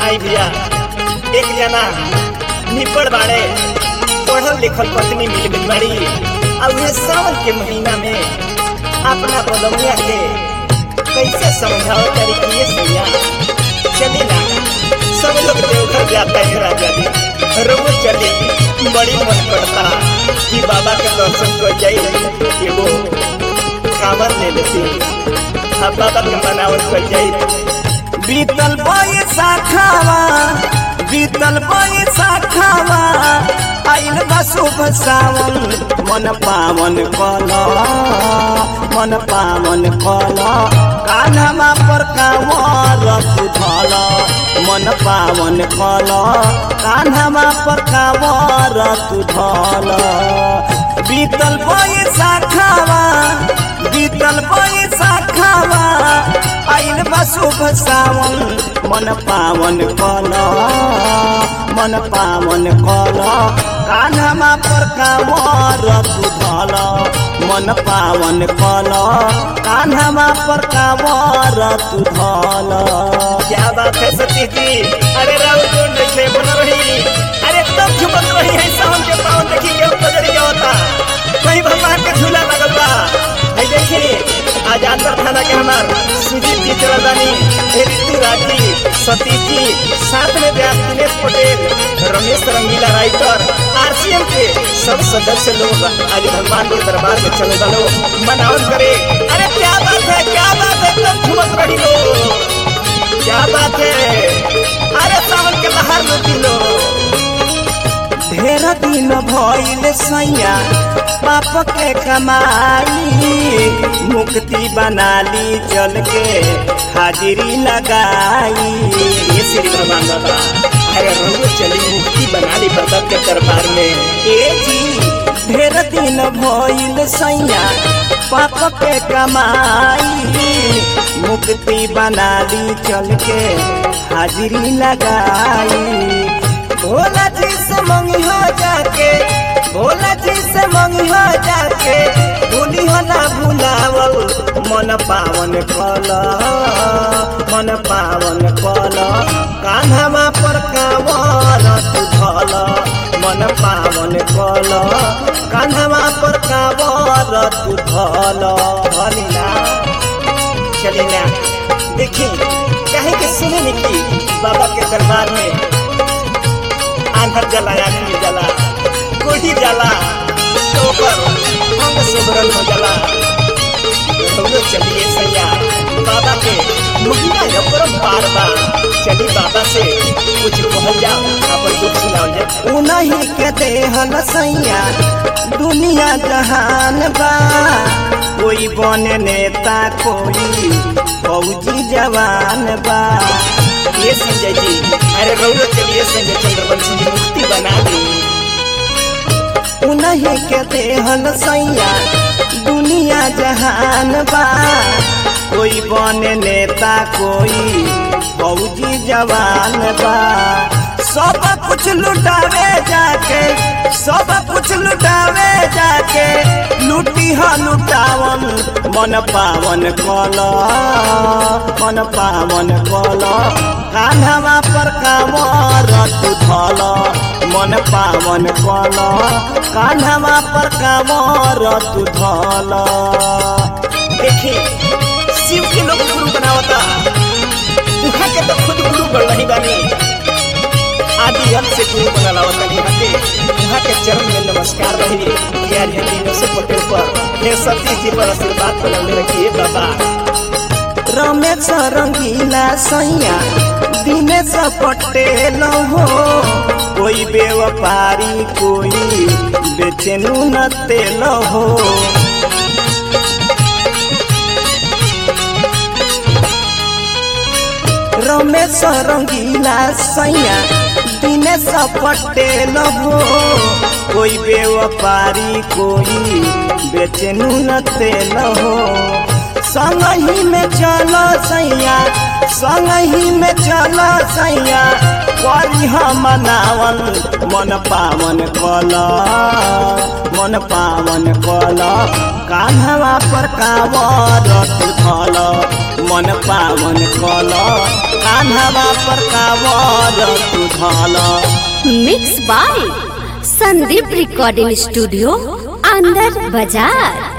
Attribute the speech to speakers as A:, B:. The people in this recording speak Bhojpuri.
A: आई भैया एक जना निपड़ बाड़े पढ़ल लिखल पत्नी मिल गई बाड़ी और ये सावन के महीना में अपना बलमिया के कैसे समझाओ करी कि ये सैया चली ना सब लोग देवघर जाता है राजा जी रोज चले बड़ी मन करता कि बाबा के दर्शन कर जाई एगो कांवर ले लेती अब बाबा के मनावल कर जाई
B: बीतल बैसाखावा बीतल बैसाखावा आइल बा शुभ सावन मन पावन कल मन पावन कल कान्हमा पर कांवर उठल मन पावन कल कान्हमा पर कांवर उठल बीतल बैसाखावा बीतल बैसाखावा आइल बा शुभ सावन मन पावन कल मन पावन कल कान्हमा पर कांवर उठल मन पावन कल कान्हमा पर कांवर उठल
A: क्या बात है सतीश जी अरे राव जोड़ देखे बन रही अरे तब झुमक रही है सावन के पावन देखी के बजरी क्या होता कहीं भगवान के झूला लगल बा है देखी आज अंदर थाना के हमार सुजीत जी चल बानी ऋतु राज जी सतीश जी साथ में व्यास दिनेश पटेल रमेश रंगीला राइटर आरसीएम के सब सदस्य लोग आज भगवान के दरबार में चले वालो मनावन करे अरे क्या बात है क्या बात है तब झुमक रही लोग क्या बात है अरे सावन के बाहर लुटी लो
B: ढेर दिन भइल सैया पाप के कमाई मुक्ति बना ली चल के हाजिरी लगाई
A: ये श्री भगवान बाबा अरे रंगो चली मुक्ति बना ली बाबा के दरबार में
B: ए जी ढेर दिन भइल सैया पाप के कमाई मुक्ति बना ली चल के हाजिरी लगाई भोला जी से मंगी हो जाके भोला जी से मंगी हो जाके भूली हो ना भुलावल मन पावन कल मन पावन कल कान्हमा पर कांवर तू धल मन पावन कल कान्हमा पर कांवर तू धल धलिना
A: चली ना देखी कहे के सुने निकी बाबा के दरबार में आंधर जला आदमी जला कोढ़ी जला तो पर अंग सुबरन हो जला तो चलिए सैया बाबा के महिमा यपरम पार बा चली बाबा से कुछ कहल जाओ अपन दुख सुनाओ जाए
B: उन्हीं के देहल सैया दुनिया जहान बा कोई बने नेता कोई फौजी जवान बा
A: ये संजय जी अरे रौरो चलिए संजय चंद्रवंशी जी मुक्ति बना दी
B: उन्हीं के देहल सैया दुनिया जहान बा कोई बने नेता कोई फौजी जवान बा सब कुछ लुटावे जाके सब कुछ लुटावे जाके लुटी ह लुटावन मन पावन कल मन पावन कल कान्हवा पर कांवर तू धल मन पावन कल कान्हवा पर कांवर तू धल
A: देखी शिव के लोग गुरु बनावता उहाँ के तो खुद गुरु बन रही बानी आदि अंत से गुरु बना लावता उहाँ के उहाँ के चरण में नमस्कार रही यार ये दिनों से पटेल पर हे सतीश जी पर आशीर्वाद बनौले रखिए बाबा
B: रमेश रंगीला सैया दिनेश पटेल हो कोई व्यापारी कोई बेचेनु न तेल हो रमेश रंगीला सैया दिनेश पटेल हो कोई व्यापारी कोई बेचेनु न तेल हो संगही में चलो सैया संगही में चलो सैया करी हम मनावन मन पावन कल मन पावन कल कान्हवा पर कांवर तू धल मन पावन कल कान्हवा पर कावर तू धल
C: mix by Sandeep recording studio अंदर बाजार